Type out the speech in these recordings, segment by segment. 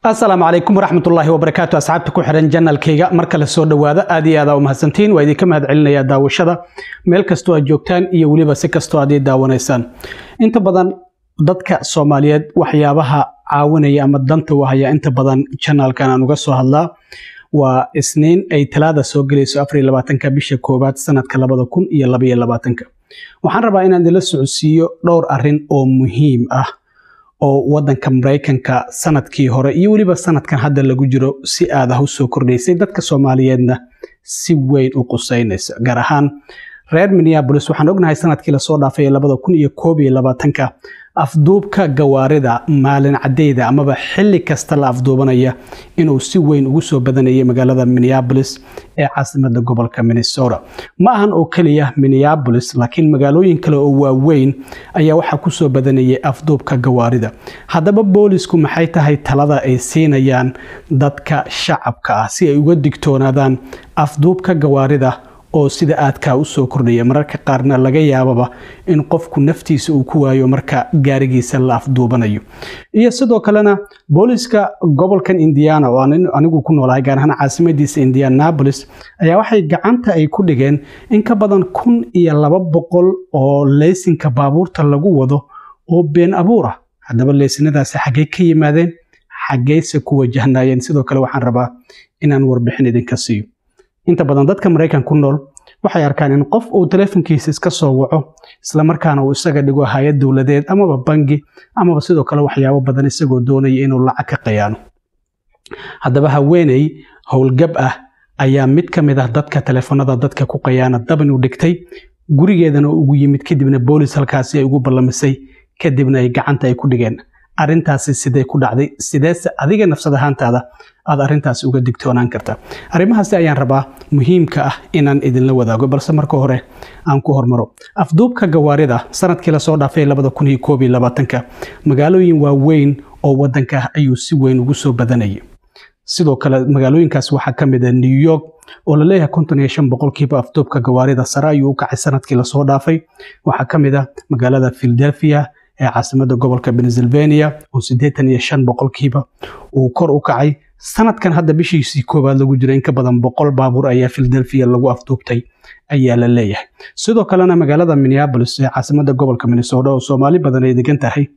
asalaamu calaykum waraxmatullaahi wabarakaatu asxaabta ku xihan janalkayga mar kale soo dhowaada aad iyo aada u mahadsantiin waa idinka mahad celinayaa daawashada meel kastoo aad joogtaan iyo weliba si kastoo aad ii daawanaysaan inta badan dadka soomaaliyeed waxyaabaha caawinaya ama danta u haya inta badan janalkan aan uga soo hadlaa waa isniin ay talaada soo gelayso afar iyo labaatanka bisha koowaad sanadka labada kun iyo labaiyo labaatanka waxaan rabaa inaan idinla socodsiiyo dhowr arrin oo muhiim ah oo wadanka maraykanka sanadkii hore iyo weliba sanadkan hadda lagu jiro si aad ah u soo kordhaysay dadka soomaaliyeedna si weyn u quseynaysa gaar ahaan reer minneabolis waxaan ognahay sanadkii lasoo dhaafay labada kun iyo koob iyo labaatanka afduubka gawaarida maalin cadeyda amaba xilli kasta la afduubanaya inuu si weyn ugu soo badanayay magaalada minneabolis ee caasimada gobolka minnesota ma ahan oo keliya minneabolis laakiin magaalooyin kale oo waaweyn ayaa waxaa kusoo badanayay afduubka gawaarida haddaba boolisku maxay tahay talada ay siinayaan dadka shacabka ah si ay uga digtoonaadaan afduubka gawaarida oo sida aadkaa u soo kordhaya mararka qaarna laga yaababa in qofku naftiisa uu ku waayo marka gaarigiisa la afduubanayo iyo sidoo kalena booliska gobolkan indiana oo anigu ku noolahay gaar ahaan caasimadiisa indianapolis ayaa waxay gacanta ay ku dhigeen in ka badan kun iyo laba boqol oo leysinka baabuurta lagu wado oo been abuur ah haddaba leysinadaasi xaggey ka yimaadeen xaggeyse ku wajahnayeen sidoo kale waxaan rabaa inaan warbixin idinka siiyo inta badan dadka maraykan ku nool waxay arkaan in qof uu teleefonkiisa iska soo waco islamarkaana uu isaga dhigo hay-ad dowladeed amaba bangi amaba sidoo kale waxyaabo badan isagoo doonaya inuu lacag ka qayaano haddaba haweeney howlgab ah ayaa mid ka mid ah dadka teleefonada dadka ku qayaana daban u dhigtay gurigeedana ugu yimid kadibna boolis halkaasi ay ugu ballamisay kadibna ay gacanta ay ku dhigeen arrintaasi sidee ku dhacday sideese adiga nafsad ahaantaada aad arrintaasi uga digtoonaan karta arrimahaasi ayaan rabaa muhiimka ah inaan idinla wadaago balse marka hore aan ku hormaro afduubka gawaarida sanadkii lasoo dhaafay labada kun iyo koob iyo labaatanka magaalooyin waaweyn oo wadanka ayuu si weyn ugu soo badanayay sidoo kale magaalooyinkaas waxaa ka mid ah new york oo laleeyahay konton iyo shan boqolkiiba afduubka gawaarida sare ayuu u kacay sanadkii lasoo dhaafay waxaa ka mid ah magaalada philadelphia ee caasimada gobolka pennsylvania oo siddeetan iyo shan boqolkiiba uu kor u kacay sanadkan hadda bishiisii koowaad lagu jiro in ka badan boqol baabuur ayaa philadelphia lagu afduubtay ayaa la leeyahay sidoo kalena magaalada minneabolis ee caasimada gobolka minnesota oo soomaali badan ay degan tahay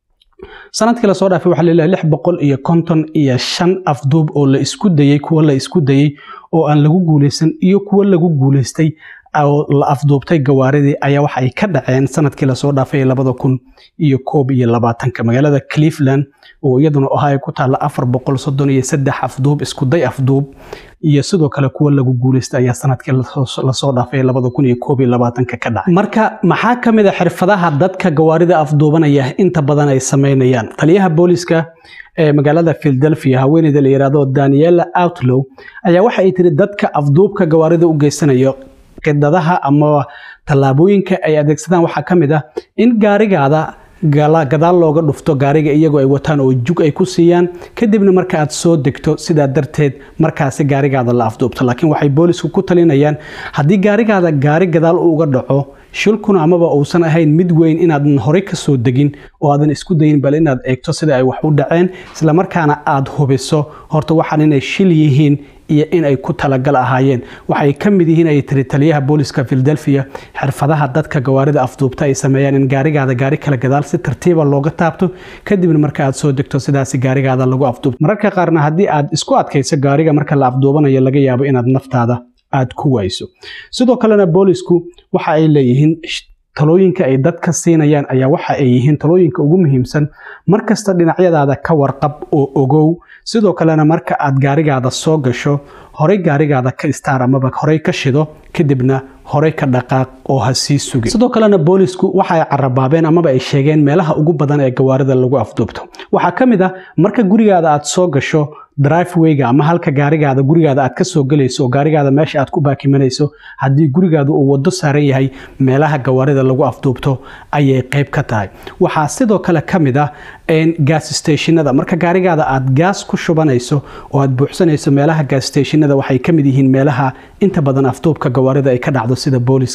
sanadkii lasoo dhaafay waxaa laleeyahay lix boqol iyo konton iyo shan afduub oo la isku dayey kuwa la isku dayey oo aan lagu guuleysan iyo kuwa lagu guuleystay oo la afduubtay gawaaridii ayaa waxa ay ka dhaceen sanadkii lasoo dhaafay labada kun iyo koob iyo labaatanka magaalada cleveland oo iyaduna ahaa ay ku taalla afar boqol soddon iyo saddex afduub iskuday afduub iyo sidoo kale kuwa lagu guuleystay ayaa sanadkii lasoo dhaafay labada kun iyo koob iyo labaatanka ka dhacay marka maxaa ka mid a xirfadaha dadka gawaarida afduubanaya inta badan ay sameynayaan taliyaha booliska ee magaalada philadelphia haweeneyda la yidhaahdo daniela outlow ayaa waxa ay tiri dadka afduubka gawaarida u geysanayo qidadaha ama tallaabooyinka ay adeegsadaan waxaa ka mid ah in gaarigaada gadaal looga dhufto gaariga iyagoo ay wataan oo jug ay ku siiyaan kadibna marka aad soo degto sidaa darteed markaasi gaarigaada la afduubto laakiin waxay boolisku ku talinayaan haddii gaarigaada gaari gadaal uga dhaco shilkuna amaba uusan ahayn mid weyn inaadan horey ka soo degin oo aadan isku dayin bal inaad eegto sida ay wax u dhaceen islamarkaana aad hubiso horta waxaan inay shil yihiin iyo in ay ku talagal ahaayeen waxay ka mid yihiin ay tiri taliyaha booliska philadelphia xirfadaha dadka gawaarida afduubta ay sameeyaan in gaarigaada gaari kala gadaal si tartiiba looga taabto kadibna marka aad soo degto sidaasi gaarigaada lagu afduubto mararka qaarna haddii aad isku adkayso gaariga marka la afduubanayo laga yaabo inaad naftaada aad ku wayso sidoo kalena boolisku waxa ay leeyihiin talooyinka ay dadka siinayaan ayaa waxa ay yihiin talooyinka ugu muhiimsan markasta dhinacyadaada ka warqab oo ogow sidoo kalena marka aad gaarigaada soo gasho horey gaarigaada ka istaar amaba horey ka shido kadibna horey ka dhaqaaq oo ha sii sugin sidoo kalena boolisku waxa ay carabaabeen amaba ay sheegeen meelaha ugu badan ee gawaarida lagu afduubto waxaa ka mid ah marka gurigaada aad soo gasho drivewayga ama halka gaarigaada gurigaada aad ka soo gelayso oo gaarigaada meesha aad ku baakimanayso haddii gurigaada uu wado saaran yahay meelaha gawaarida lagu afduubto ayay qayb ka tahay waxaa sidoo kale ka mid ah gaas stationada marka gaarigaada aad gaas ku shubanayso oo aad buuxsanayso meelaha gaas stationada waxay ka mid yihiin meelaha inta badan afduubka gawaarida ay ka dhacdo sida booliska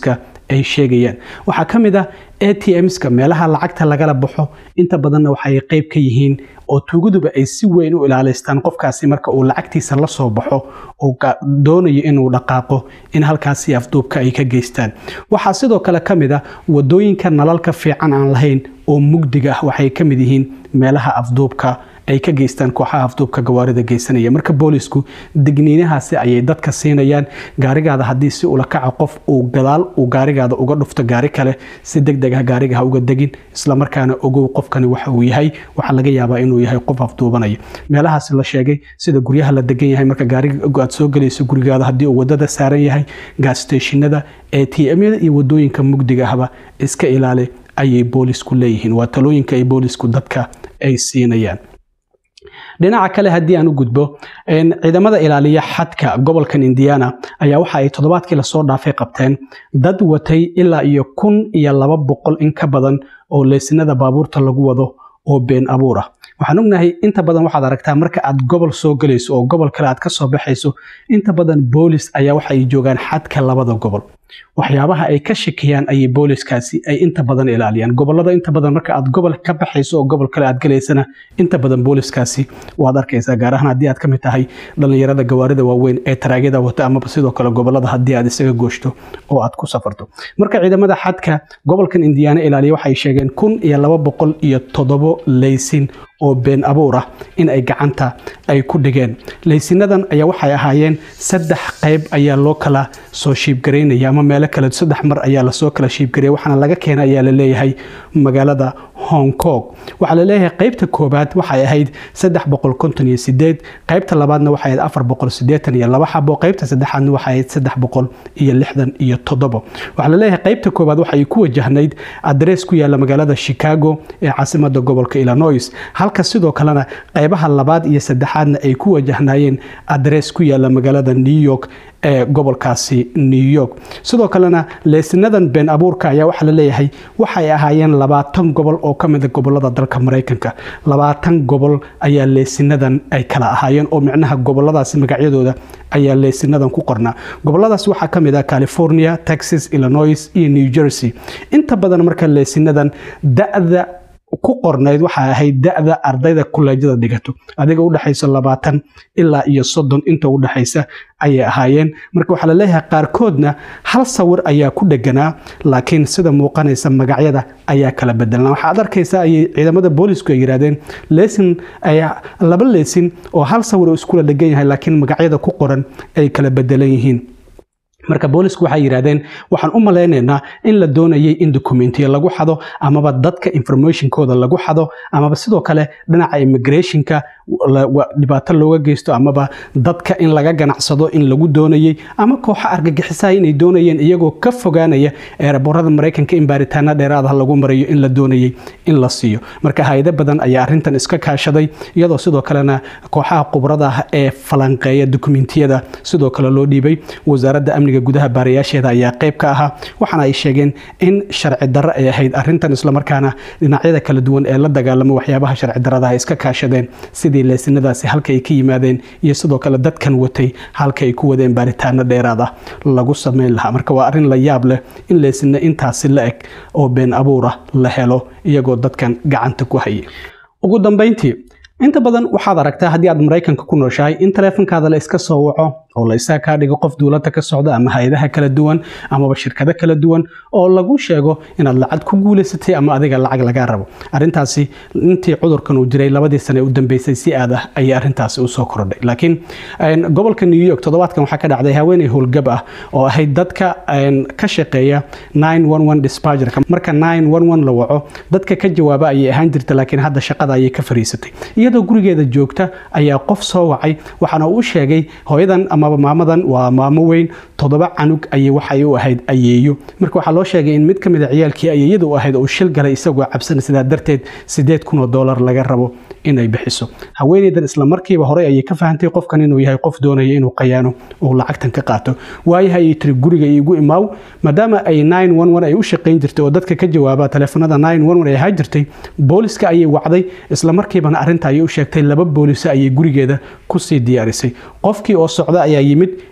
ay sheegayaan waxaa ka mid ah a t mska meelaha lacagta lagala baxo inta badanna waxay qayb ka yihiin oo tuugaduba ay si weyn u ilaalaystaan qofkaasi marka uu lacagtiisa la soo baxo uu doonayo inuu dhaqaaqo in halkaasi afduubka ay ka geystaan waxaa sidoo kale ka mid ah wadooyinka nalalka fiican aan lahayn oo mugdiga ah waxay ka mid yihiin meelaha afduubka ay ka geystaan kooxaha afduubka gawaarida geysanaya marka boolisku digniinahaasi ayay dadka siinayaan gaarigaada haddii si ula kaca qof uu gadaal uu gaarigaada uga dhufto gaari kale si deg deg ah gaariga ha uga degin islamarkaana ogow qofkani waxa uu yahay waxaa laga yaabaa inuu yahay qof afduubanaya meelahaasi la sheegay sida guryaha la degan yahay marka gaariga aad soo gelayso gurigaada haddii uu wadada saaran yahay gaassteeshinada a t m-yada iyo wadooyinka mugdiga ahba iska ilaali ayay boolisku leeyihiin waa talooyinka ay boolisku dadka ay siinayaan dhinaca kale haddii aan u gudbo ciidamada ilaaliya xadka gobolkan indiana ayaa waxa ay toddobaadkii lasoo dhaafay qabteen dad watay ilaa iyo kun iyo laba boqol in ka badan oo leysinada baabuurta lagu wado oo been abuur ah waxaan ognahay inta badan waxaad aragtaa marka aad gobol soo gelayso oo gobol kale aad ka soo baxayso inta badan boolis ayaa waxa ay joogaan xadka labada gobol waxyaabaha ay ka shakiyaan ayay booliskaasi ay inta badan ilaaliyaan gobolada inta badan marka aad gobol ka baxayso oo gobol kale aad galaysana inta badan booliskaasi waad arkaysaa gaar ahaan haddii aad ka mid tahay dhallinyarada gawaarida waaweyn ee taraagyada wata amaba sidoo kale gobolada haddii aad isaga gooshto oo aad ku safarto marka ciidamada xadka gobolkan indiyaana ilaaliya waxay sheegeen kun iyo laba boqol iyo toddobo leysin oo been abuur ah in ay gacanta ay ku dhigeen leysinadan ayaa waxay ahaayeen saddex qayb ayaa loo kala soo shiibgaraynaya ama meelo kale saddex mar ayaa lasoo kala shiibgaraya waxaana laga keena ayaa la leeyahay magaalada hong kong waxaa la leeyahay qaybta koobaad waxay ahayd saddex boqol konton iyo sideed qaybta labaadna waxay ahayd afar boqol sideetan iyo laba xabo qaybta saddexaadna waxay ahayd saddex boqol iyo lixdan iyo toddobo waxaa la leeyahay qaybta koobaad waxay ku wajahnayd adrees ku yaala magaalada chicago ee caasimada gobolka illinois halka sidoo kalena qaybaha labaad iyo saddexaadna ay ku wajahnaayeen adrees ku yaala magaalada new york ee gobolkaasi new york sidoo kalena leesinadan been abuurka ayaa waxaa la leeyahay waxay ahaayeen labaatan gobol oo ka mida gobolada dalka maraykanka labaatan gobol ayaa leesinadan ay kala ahaayeen oo micnaha goboladaasi magacyadooda ayaa leesinadan ku qornaa goboladaas waxaa ka mid ah california texas illinois iyo new jersey inta badan marka leesinadan da-da ku qornayd waxaa ahayd da-da ardayda kuleejada dhigato adiga udhexayso labaatan ilaa iyo soddon inta udhexaysa ayay ahaayeen marka waxaa laleeyahay qaarkoodna hal sawir ayaa ku dheganaa laakiin sida muuqanaysa magacyada ayaa kala bedelnaa waxaad arkaysa ayay ciidamada boolisku ay yidhahdeen lesin laba lesin oo hal sawir oo iskula dhegan yahay laakiin magacyada ku qoran ay kala bedelan yihiin marka boolisku waxay yidhahdeen waxaan u malaynaynaa in la doonayay in dokumentiya lagu xado amaba dadka informationkooda lagu xado amaba sidoo kale dhinaca immigrationka dhibaato looga geysto amaba dadka in laga ganacsado in lagu doonayay ama kooxa argagixisaha inay doonayeen iyagoo ka fogaanaya eeraboorada maraykanka in baaritaana dheeraadaha lagu marayo in la doonayay in la siiyo marka hay-ado badan ayaa arrintan iska kaashaday iyadoo sidoo kalena kooxaha khubrada ah ee falanqeeya dokumentiyada sidoo kale loo dhiibay wasaaradda amniga gudaha baarayaasheeda ayaa qayb ka ahaa waxaana ay sheegeen in sharci darro ay ahayd arrintan islamarkaana dhinacyada kala duwan ee la dagaalama waxyaabaha sharci darrada ay iska kaashadeen sidii leesinadaasi halka ay ka yimaadeen iyo sidoo kale dadkan watay halka ay ku wadeen baaritaano dheeraad ah lagu sameyn lahaa marka waa arrin la yaab leh in leesina intaasi la eg oo been abuur ah la helo iyagoo dadkan gacanta ku hayay ugu dambayntii inta badan waxaad aragtaa haddii aad maraykanka ku nooshahay in taleefonkaada la iska soo waco oo la isaa kaa dhigo qof duulada ka socda ama hay-adaha kala duwan amaba shirkado kala duwan oo lagu sheego inaad lacag ku guulaysatay ama adiga lacag lagaa rabo arrintaasi intii cudurkan uu jiray labadii sane u dambeysay si aad ah ayay arrintaasi usoo kordhay laakiin gobolka new york toddobaadkan waxaa ka dhacday haweeney howlgab ah oo ahayd dadka ka shaqeeya dispagerka marka la waco dadka ka jawaaba ayay ahaan jirta laakiin hadda shaqada ayay ka fariisatay iyadoo gurigeeda joogta ayaa qof soo wacay waxaana uu sheegay hooyadan amaba maamadan waa maamo weyn toddoba canug ayay waxay u ahayd ayeeyo marka waxaa loo sheegay in mid ka mid a ciyaalkii ayeeyada u ahayd uu shil galay isagoo cabsan sidaa darteed sideed kun oo doolar laga rabo inay bixiso haweeneydan isla markiiba horey ayay ka fahantay qofkan inuu yahay qof doonaya inuu qayaano uu lacagtan ka qaato waayaha ayay tiri guriga iigu imaaw maadaama ay ay u shaqayn jirtay oo dadka ka jawaaba taleefanada ay ahaa jirtay booliska ayay wacday isla markiibana arrinta ayay u sheegtay laba booliso ayay gurigeeda kusii diyaarisay qofkii oo socda ayaa yimid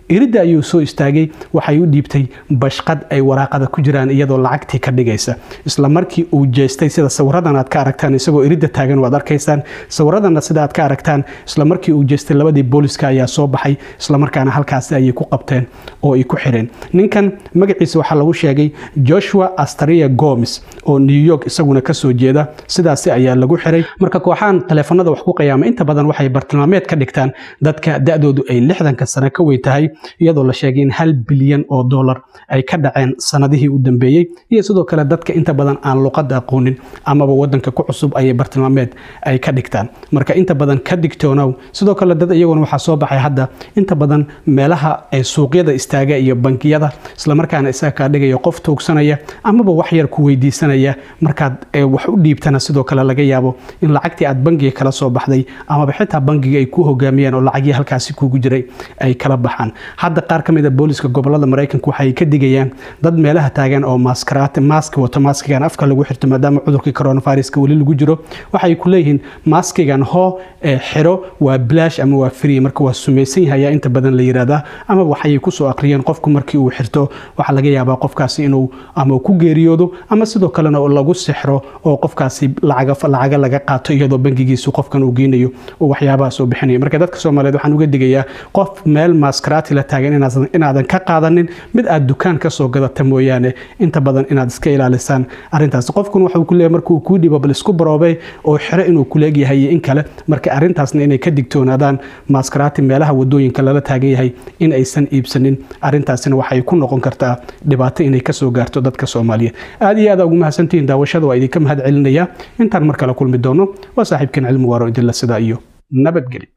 iridda ayuu soo istaagay waxay u dhiibtay bashqad ay waraaqada ku jiraan iyadoo lacagtii ka dhigaysa isla markii uu jeestay sida sawiradan aad ka aragtaan isagoo iridda taagan waad arkaysaan sawiradana sida aad ka aragtaan isla markii uu jeestay labadii booliska ayaa soo baxay islamarkaana halkaasi ayay ku qabteen oo ay ku xireen ninkan magaciisa waxaa lagu sheegay joshua astaria gomes oo new york isaguna kasoo jeeda sidaasi ayaa lagu xiray marka kooxahan taleefanada wax ku qiyaama inta badan waxay bartilmaameed ka dhigtaan dadka da-doodu ay lixdanka sano ka weyn tahay iyadoo la sheegay in hal bilyan oo dollar ay ka dhaceen sanadihii u dambeeyey iyo sidoo kale dadka inta badan aan luqada aqoonin amaba wadanka ku cusub ayay bartilmaameed ay ka dhigtaan marka inta badan ka digtoonow sidoo kale dad iyaguna waxaa soo baxay hadda inta badan meelaha ay suuqyada istaaga iyo bankiyada islamarkaana isaga kaa dhigaya qof tuugsanaya amaba wax yar ku weydiisanaya markaad wax u dhiibtana sidoo kale laga yaabo in lacagtii aad bangiga kala soo baxday amaba xitaa bangiga ay ku hogaamiyeen oo lacagii halkaasi kugu jiray ay kala baxaan hadda qaar ka mid a booliska gobolada maraykanka waxay ka digayaan dad meelaha taagan oo maaskaraati maaski wato maaskigan afka lagu xirto maadaama cudurkii coronaviruska weli lagu jiro waxay ku leeyihiin maaskigan hoo xiro waa bilaash ama waa free marka waa sumaysan yahay ayaa inta badan la yiraahdaa ama waxay kusoo aqriyeen qofku markii uu xirto waxaa laga yaabaa qofkaasi inuu ama ku geeriyoodo ama sidoo kalena lagu sixro oo qofkaasi lacaga laga qaato iyadoo bangigiisu qofkan uu geynayo oo waxyaabaha soo bixinaya marka dadka soomaaliyeed waxaan uga digayaa qof meel maaskaraati la taagan inaadan ka qaadanin mid aad dukaan kasoo gadata mooyaane inta badan inaad iska ilaalisaan arintaas qofkun waxuu ku leeyahay markuu kuu dhibo bal isku baroobe oo xiro inuu ku leegyahay iyo in kale marka arrintaasna inay ka digtoonaadaan maaskaraati meelaha wadooyinka lala taagan yahay in aysan iibsanin arrintaasina waxay ku noqon kartaa dhibaato inay kasoo gaarto dadka soomaaliyeed aad iyo aad ugu mahadsantihiin daawashada waa idinka mahad celinaya intaan mar kale kulmi doono waa saaxiibkeen cilmi waaro idinla sidaa iyo nabadgeli